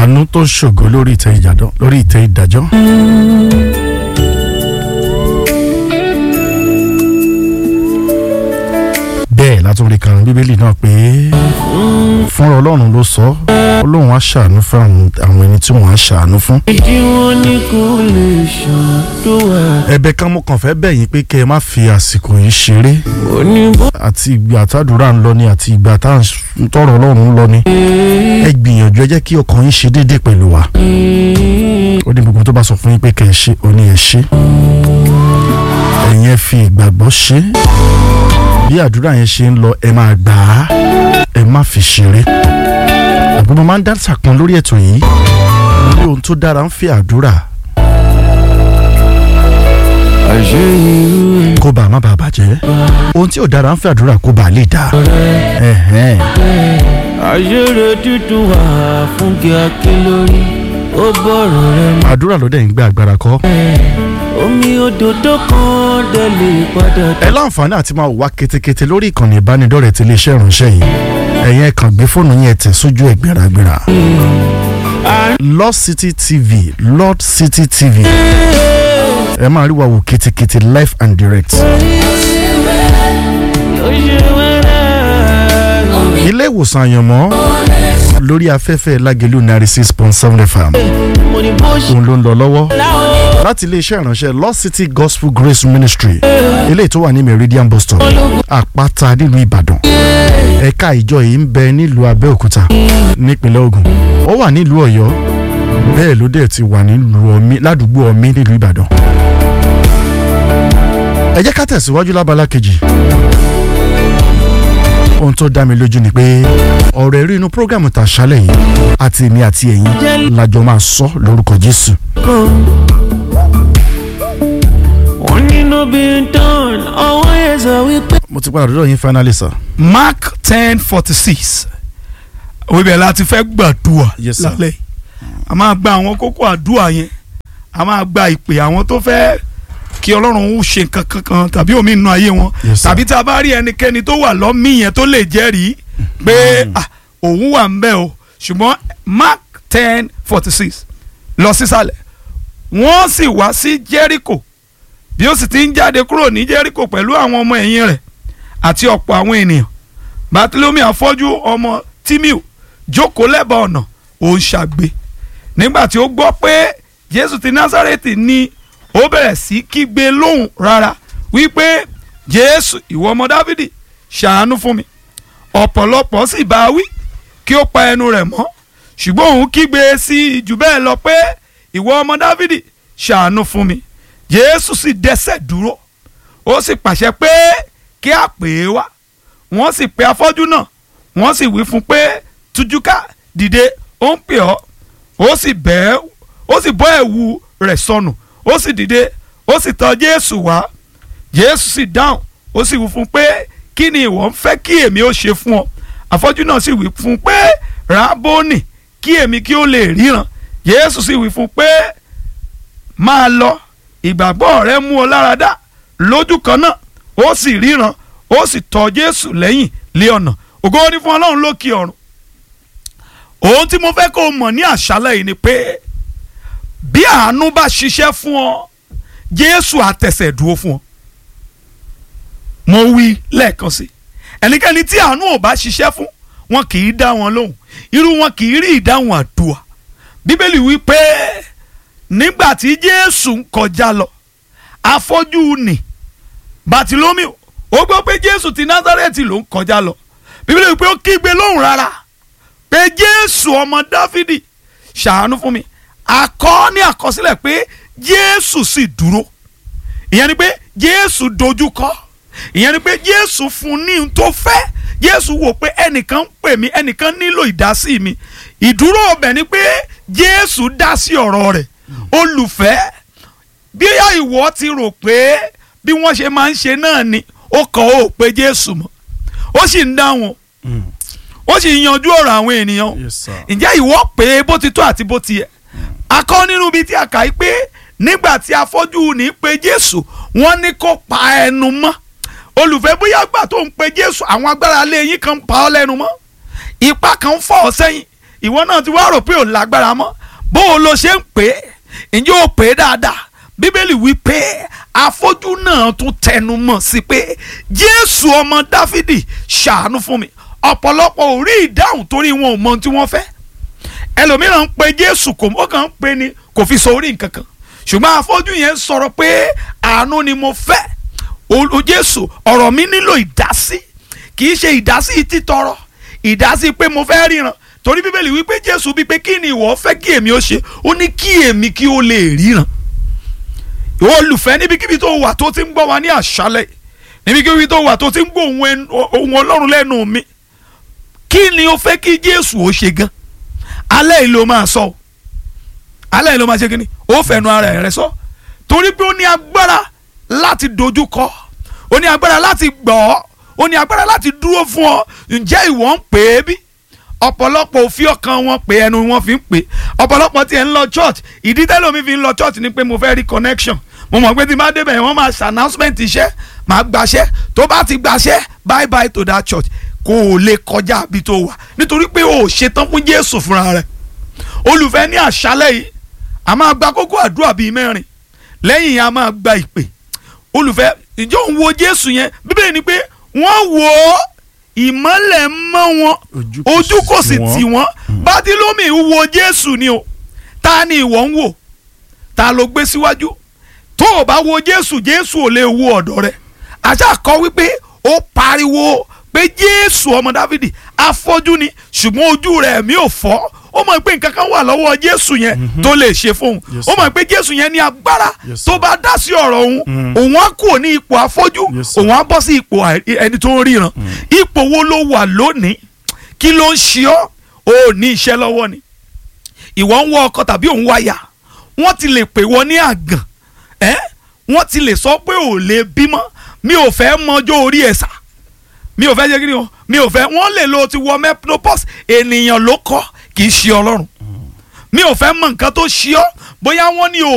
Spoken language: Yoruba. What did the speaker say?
àánú tó ṣògo lórí ìtẹ́ ìjàdọ́ lórí ìtẹ́ ìdájọ́. bẹ́ẹ̀ látúndì kan bíbélì náà pé fúnra ọlọ́run ló sọ ọlọ́run á ṣàánú fún àwọn- àwọn ẹni tí wọ́n á ṣàánú fún. ìdí wọn ní kò lè ṣàdúrà ẹ̀bẹ̀ kan mo kàn fẹ́ bẹ̀ yín pé kẹ́ ẹ má fi àsìkò yìí ṣeré oníbọ̀ àti ìgbà tàdúrà ń lọ ni àti ìgbà tá à ń tọrọ ọlọ́run ń lọ ni ẹ gbìyànjú ẹ jẹ́ kí ọkàn yín ṣe déédéé pẹ̀lú wa ó ní gbogbo tó bá sọ fún yín pé kẹ́ ẹ ṣe ó ní ẹ ṣe ẹ̀yin ẹ fi ìgbàgbọ́ ṣe bí àdúrà yẹn ṣe ń lọ ẹ máa gbà á ẹ má fi ṣeré àbúrò máa ń dá sàkún lórí ètò yìí mo ní ohun tó dára ń fi àdúrà àṣẹ irú kó bá a má bàa bàjẹ́ ohun tí ò dára ń fi àdúrà kó bá a lè dá ẹ̀hẹ́n. àṣẹrẹ dídùn wà fún kíákí lórí ó bọ̀rọ̀ rẹ mọ́ àdúrà ló dẹ̀ ń gbé agbára kọ́. omi òdòdó kan dẹ̀ lè padà ẹ láǹfààní àti máa wá ketekete lórí ìkànnì ìbánidọ́rẹ̀ẹ́ ti iléeṣẹ́ ìránṣẹ́ yìí ẹ̀yin ẹ̀ kàn gbé fóònù yẹn tẹ̀ sójú ẹ̀ gbéragbéra. Lord City TV Lord City TV ẹ máa rí wa wò ketekete live and direct. ó ṣe wẹ́rẹ́ ilé ìwòsàn àyànmọ́ lórí afẹ́fẹ́ lágẹ̀lú ninety six point seven fm mo ní bó ṣe òun ló ń lọ lọ́wọ́ láwọn láti iléeṣẹ́ ìránṣẹ́ Lord City Gospel Grace Ministry eléyìí tó wà ní Meridian Bus Stop àpáta nílùú Ìbàdàn ẹ̀ka ìjọ yìí ń bẹ nílùú Abẹ́òkúta nípínlẹ̀ Ògùn ó wà nílùú Ọ̀yọ́ bẹ́ẹ̀ ló dẹ̀ ti wà nílùú Ọ̀mí ládùúgbò Ọ̀mí nílùú Ìbàdàn. ẹ jẹ́ ká tẹ̀síwájú lábala kejì ohun tó dá mi lójú ni pé ọ̀rọ̀ ẹ̀rí inú prógrámù tàṣálẹ̀ yìí àti èmi àti ẹ̀yin lájọ máa sọ lórúkọ Jésù. kan wọ́n nínú bí n tán ọwọ́ yẹn sọ wípé. mo ti padà dọ́dọ̀ yín finally sir. mark ten forty six òwe bẹ̀rẹ̀ láti fẹ́ gbàdúrà Yes, sir. lálẹ́ a máa gba àwọn kókó àdúrà yẹn a máa gba ìpè àwọn tó fẹ́ kí ọlọ́run ó ṣe nǹkan kankan tàbí omi nínú ayé wọn Yes, sir. tàbí tá a bá rí ẹnikẹ́ni tó wà lọ́mí yẹn tó lè jẹ́rìí pé ah, òun wà ń bẹ̀ o ṣùgbọ́n mark ten forty six lọ sísàlẹ̀ wọ́n sì wá sí jericho bí ó sì ti ń jáde kúrò ní jericho pẹ̀lú àwọn ọmọ ẹ̀yìn rẹ̀ àti ọ̀pọ̀ àwọn ènìyàn bartolome afọ́jú ọmọ timiu jókòó lẹ́bàá ọ̀nà òun ṣàgbé nígbà tí ó gbọ́ pé jésù ti násárẹ́tì ni ó bẹ̀rẹ̀ sí kígbe lóhùn rárá wípé jésù ìwọ ọmọ dávidi ṣàánú fún mi ọ̀pọ̀lọpọ̀ sì bá a wí kí ó pa ẹnu rẹ̀ mọ́ ṣùgbọ́n òun kígbe sí i jù bẹ́ẹ̀ lọ pé ìwọ ọmọ dávidi ṣàánú fún mi jésù sì dẹ́sẹ̀ dúró ó sì pàṣẹ pé kí a pè é wá wọ́n sì pe afọ́jú náà wọ́n sì wí fún un pé tújúká dìde ó ń pè ọ́ ó sì bẹ́ẹ̀ ó sì bọ́ ẹ̀wù rẹ̀ sọnù ó sì dìde ó sì tọ̀ jésù wá jésù sì dáhùn ó sì wí fún un pé kí ni ìwọ ń fẹ́ kí èmi ó ṣe fún ọ afọ́jú náà sì wí fún un pé rábónì kí èmi kí ó lè ríran jésù sì wí fún un pé máa lọ ìgbàgbọ́ rẹ mú ọ lára dá lójú kan náà ó sì ríran ó sì tọ̀ jésù lẹ́yìn lé ọ̀nà ògo ni fún ọlọ́run lókè ọ̀run ohun tí mo fẹ́ kó o mọ̀ ní àṣálẹ̀ yìí ni pé bí àánú bá ṣiṣẹ́ fún ọ jésù àtẹ̀sẹ̀ dúró fún ọ mo wí lẹ́ẹ̀kan sí ẹnikẹ́ni tí àánú ò bá ṣiṣẹ́ fún wọn kì í dá wọn lóhùn irú wọn kì í rí ìdáhùn àdúrà bíbélì wí pé nígbà tí jésù ń kọjá lọ afọ́jú nì bàtìlómìò ó gbọ́ pé jésù ti násárẹ́tì ló ń kọjá lọ bíbélì wí pé ó kígbe lóhùn rárá pé jésù ọmọ dáfídì ṣàánú fún mi àkọ́ ní àkọsílẹ̀ pé jésù sì dúró ìyẹn ni pé jésù dojú kọ ìyẹn ni pé jésù fún ní n tó fẹ́ jésù wò pé ẹnìkan ń pè mí ẹnìkan nílò ìdásí mi ìdúró ọbẹ̀ ni pé jésù dá sí ọ̀rọ̀ rẹ̀ olùfẹ́ bí ìwọ ti rò pé bí wọ́n ṣe máa ń ṣe náà ni ó kàn ó pé jésù mọ́ ó sì ń dáhùn ó sì ń yanjú ọ̀rọ̀ àwọn ènìyàn Yes, sir. ǹjẹ́ ìwọ pé bó ti tó àti bó ti yẹ akọ́ nínú ibi tí a kà í pé nígbà tí afọ́jú ní pé jésù wọ́n ní kó pa ẹnu mọ́ olùfẹ́ bóyá gbà tó ń pe jésù àwọn agbára alẹ́ yín kan ń pa ọ́ lẹ́nu mọ́ ipá kan ń fọ́ ọ sẹ́yìn ìwọ náà ti wá rò pé ò lágbára mọ́ bó o lo ṣe ń pè é ǹjẹ́ o pè é dáadáa bíbélì wí pé afọ́jú náà tún tẹnu mọ́ sí pé jésù ọmọ dáfídì ṣàánú fún mi ọ̀pọ̀lọpọ̀ ò rí ìdáhùn torí wọn ò mọ ohun tí wọ́n fẹ́ ẹlòmíràn ń pe jésù kò ó kàn ń pe ni kò fi sọ orí nǹkan kan ṣùgbọ́n afọ́jú yẹn sọ̀rọ̀ pé àánú ni mo fẹ́ o jésù ọ̀rọ̀ mi nílò ìdásí kì í ṣe ìdásí títọrọ ìdásí pé mo fẹ́ ríran torí bíbélì wípé jésù bíi pé kí ni ìwọ fẹ́ kí èmi ó ṣe ó ní kí èmi kí ó lè ríran ìwọ olùfẹ́ níbikíbi tó wà tó ti ń gbọ́ wa ní àṣálẹ̀ níbikíbi tó wà tó ti ń gbọ́ ohùn ọlọ́run lẹ́nu mi kí ni o fẹ́ kí jésù ó ṣe gan alẹ́ yìí ló máa sọ alẹ́ yìí ló máa ṣe kí ni ó fẹnu ara rẹ̀ sọ torí pé ó ní agbára láti dojú kọ ó ní agbára láti gbọ́ ọ́ ó ní agbára láti dúró fún ọ ǹjẹ́ ìwọ ń pè é bí ọ̀pọ̀lọpọ̀ òfin ọkàn wọn pé ẹnu wọn fi ń pè ọ̀pọ̀lọpọ̀ tiẹ̀ ń lọ church ìdí tẹ́lẹ̀ mi fi ń lọ church ni pé mo fẹ́ rí connection mo mọ̀ pé tí n bá débẹ̀ wọ́n máa ṣe announcement iṣẹ́ máa gbaṣẹ́ tó bá ti gbaṣẹ́ bye bye to that church kò lè kọjá àbí tó wà nítorí pé o ò ṣetán fún Jésù fúnra rẹ̀ olùfẹ́ ní àṣálẹ̀ yìí a máa gba kókó àdúrà bíi mẹ́rin lẹ́yìn yẹn a máa gba ìpè olùfẹ́ ìjọ ń wo Jésù yẹn bíbélì ni pé wọ́n wò ó ìmọ́lẹ̀ mọ́ wọn ojú kò sì tì wọ́n bátílómì wo Jésù ni o ta ni ìwọ ń wò ta ló gbé síwájú tó o bá wo Jésù Jésù ò lè wo ọ̀dọ̀ rẹ̀ àṣà kọ wípé ó pariwo pé Jésù ọmọ Dáfídì afọ́jú ni ṣùgbọ́n ojú rẹ̀ mi ò fọ́ ó mọ̀ pé nǹkan kan wà lọ́wọ́ Jésù yẹn tó lè ṣe fóun ó mọ̀ pé Jésù yẹn ní agbára tó bá dá sí ọ̀rọ̀ òun òun á kúrò ní ipò afọ́jú òun á bọ́ sí ipò ẹni tó ń ríran ipò wo ló wà lónìí kí ló ń ṣe ọ́ ò ní iṣẹ́ lọ́wọ́ ni ìwọ ń wọ ọkọ tàbí òun wáyà wọ́n ti lè pè wọ́n ní àgàn ẹ́ wọ́n ti lè sọ pé ò lè bímọ mi ò fẹ́ mọjọ́ orí ẹ̀ sà mi ò fẹ́ jẹ́ kí ni o mi ò fẹ́ wọ́n lè lo ti wọ menopause ènìyàn ló kọ́ kì í ṣe ọlọ́run mi ò fẹ́ mọ nǹkan tó ṣe ọ́ bóyá wọ́n ní o